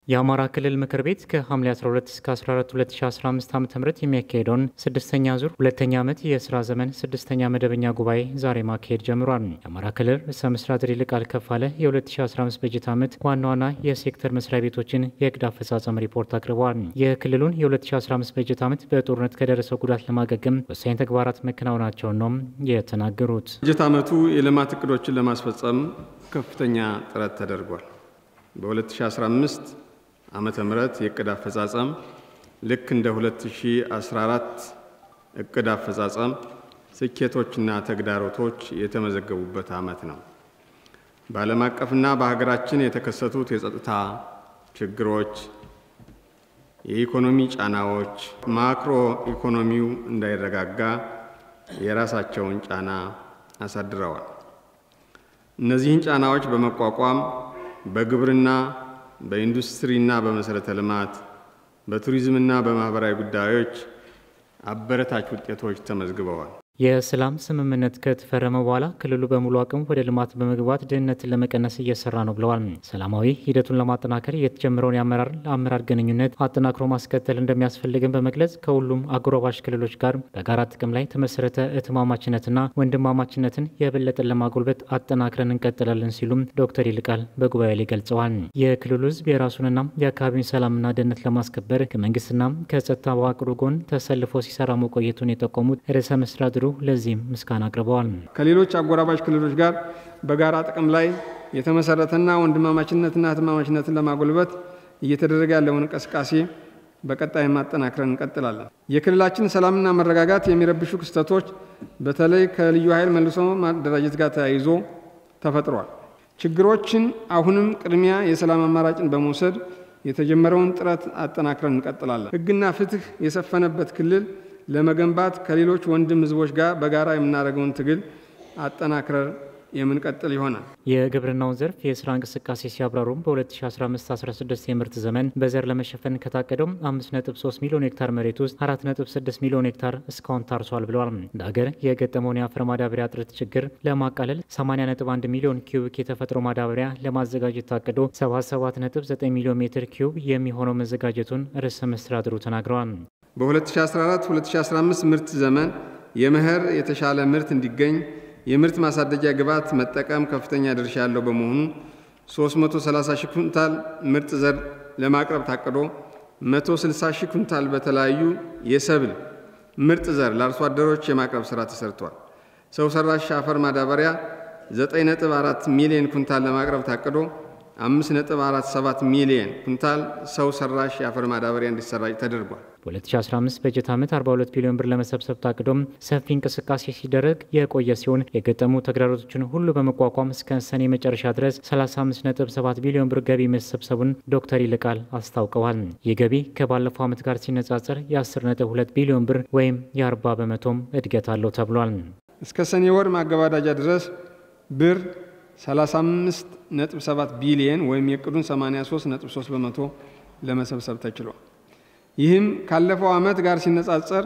የአማራ ክልል ምክር ቤት ከሐምሌ 12 እስከ 14 2015 ዓ ም የሚያካሄደውን ስድስተኛ ዙር ሁለተኛ ዓመት የስራ ዘመን ስድስተኛ መደበኛ ጉባኤ ዛሬ ማካሄድ ጀምሯል። የአማራ ክልል ርዕሰ መስተዳድር ይልቃል ከፋለ የ2015 በጀት ዓመት ዋና ዋና የሴክተር መስሪያ ቤቶችን የእቅድ አፈጻጸም ሪፖርት አቅርበዋል። የክልሉን የ2015 በጀት ዓመት በጦርነት ከደረሰው ጉዳት ለማገገም ወሳኝ ተግባራት መከናወናቸውን ነው የተናገሩት። በጀት ዓመቱ የልማት እቅዶችን ለማስፈጸም ከፍተኛ ጥረት ተደርጓል። በ2015 ዓመተ ምህረት የእቅድ አፈጻጸም ልክ እንደ 2014 እቅድ አፈጻጸም ስኬቶችና ተግዳሮቶች የተመዘገቡበት ዓመት ነው። በዓለም አቀፍና በሀገራችን የተከሰቱት የጸጥታ ችግሮች፣ የኢኮኖሚ ጫናዎች ማክሮ ኢኮኖሚው እንዳይረጋጋ የራሳቸውን ጫና አሳድረዋል። እነዚህን ጫናዎች በመቋቋም በግብርና በኢንዱስትሪና በመሰረተ ልማት በቱሪዝምና በማህበራዊ ጉዳዮች አበረታች ውጤቶች ተመዝግበዋል። የሰላም ስምምነት ከተፈረመ በኋላ ክልሉ በሙሉ አቅም ወደ ልማት በመግባት ድህነትን ለመቀነስ እየሰራ ነው ብለዋል። ሰላማዊ ሂደቱን ለማጠናከር የተጀመረውን የአመራር ለአመራር ግንኙነት አጠናክሮ ማስከተል እንደሚያስፈልግን በመግለጽ ከሁሉም አጎራባሽ ክልሎች ጋር በጋራ ጥቅም ላይ የተመሰረተ እህትማማችነትና ወንድማማችነትን የበለጠ ለማጎልበት አጠናክረን እንቀጥላለን ሲሉም ዶክተር ይልቃል በጉባኤ ላይ ገልጸዋል። የክልሉ ሕዝብ የራሱንና የአካባቢውን ሰላምና ደህንነት ለማስከበር ከመንግስትና ከጸጥታ መዋቅሩ ጎን ተሰልፎ ሲሰራ መቆየቱን የጠቆሙት ርዕሰ መስተዳድሩ ለዚህም ምስጋና አቅርበዋል። ከሌሎች አጎራባች ክልሎች ጋር በጋራ ጥቅም ላይ የተመሰረተና ወንድማማችነትና እህትማማችነትን ለማጎልበት እየተደረገ ያለውን እንቅስቃሴ በቀጣይ ማጠናክረን እንቀጥላለን። የክልላችን ሰላምና መረጋጋት የሚረብሹ ክስተቶች በተለይ ከልዩ ኃይል መልሶ ማደራጀት ጋር ተያይዞ ተፈጥሯል። ችግሮችን አሁንም ቅድሚያ የሰላም አማራጭን በመውሰድ የተጀመረውን ጥረት አጠናክረን እንቀጥላለን። ሕግና ፍትህ የሰፈነበት ክልል ለመገንባት ከሌሎች ወንድም ህዝቦች ጋር በጋራ የምናደርገውን ትግል አጠናክረር የምንቀጥል ይሆናል። የግብርናውን ዘርፍ የስራ እንቅስቃሴ ሲያብራሩም በ2015/16 የምርት ዘመን በዘር ለመሸፈን ከታቀደው 5.3 ሚሊዮን ሄክታር መሬት ውስጥ 4.6 ሚሊዮን ሄክታር እስካሁን ታርሷል ብለዋል። እንደ ሀገር የገጠመውን የአፈር ማዳበሪያ እጥረት ችግር ለማቃለል 80.1 ሚሊዮን ኪዩቢክ የተፈጥሮ ማዳበሪያ ለማዘጋጀት ታቅዶ 77.9 ሚሊዮን ሜትር ኪዩብ የሚሆነው መዘጋጀቱን ርዕሰ መስተዳድሩ ተናግረዋል። በ2014-2015 ምርት ዘመን የመኸር የተሻለ ምርት እንዲገኝ የምርት ማሳደጊያ ግብዓት መጠቀም ከፍተኛ ድርሻ ያለው በመሆኑ 330 ሺህ ኩንታል ምርጥ ዘር ለማቅረብ ታቅዶ 160 ሺህ ኩንታል በተለያዩ የሰብል ምርጥ ዘር ለአርሶ አደሮች የማቅረብ ስራ ተሰርቷል። ሰው ሰራሽ አፈር ማዳበሪያ 9.4 ሚሊዮን ኩንታል ለማቅረብ ታቅዶ 5.47 ሚሊዮን ኩንታል ሰው ሰራሽ የአፈር ማዳበሪያ እንዲሰራጭ ተደርጓል። በ2015 በጀት ዓመት 42 ቢሊዮን ብር ለመሰብሰብ ታቅዶም ሰፊ እንቅስቃሴ ሲደረግ የቆየ ሲሆን የገጠሙ ተግዳሮቶችን ሁሉ በመቋቋም እስከ ሰኔ መጨረሻ ድረስ 35.7 ቢሊዮን ብር ገቢ መሰብሰቡን ዶክተር ይልቃል አስታውቀዋል። ይህ ገቢ ከባለፈው ዓመት ጋር ሲነጻጸር የ10.2 ቢሊዮን ብር ወይም የ40 በመቶም እድገት አለው ተብሏል። እስከ ሰኔ ወር ማገባዳጃ ድረስ ብር 35.7 ቢሊየን ወይም የእቅዱን 83.3 በመቶ ለመሰብሰብ ተችሏል። ይህም ካለፈው ዓመት ጋር ሲነጻጸር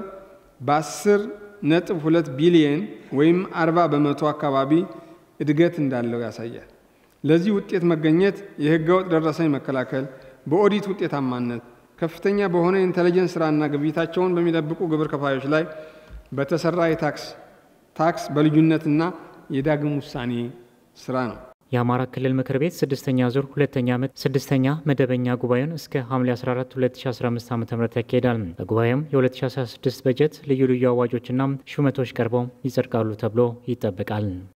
በ10.2 ቢሊየን ወይም 40 በመቶ አካባቢ እድገት እንዳለው ያሳያል። ለዚህ ውጤት መገኘት የህገወጥ ደረሰኝ መከላከል፣ በኦዲት ውጤታማነት፣ ከፍተኛ በሆነ የኢንተለጀንስ ስራና ግብይታቸውን በሚጠብቁ ግብር ከፋዮች ላይ በተሰራ የታክስ ታክስ በልዩነትና የዳግም ውሳኔ ስራ ነው። የአማራ ክልል ምክር ቤት ስድስተኛ ዙር ሁለተኛ ዓመት ስድስተኛ መደበኛ ጉባኤውን እስከ ሐምሌ 14 2015 ዓ ም ያካሄዳል። በጉባኤውም የ2016 በጀት ልዩ ልዩ አዋጆችና ሹመቶች ቀርበው ይጸድቃሉ ተብሎ ይጠበቃል።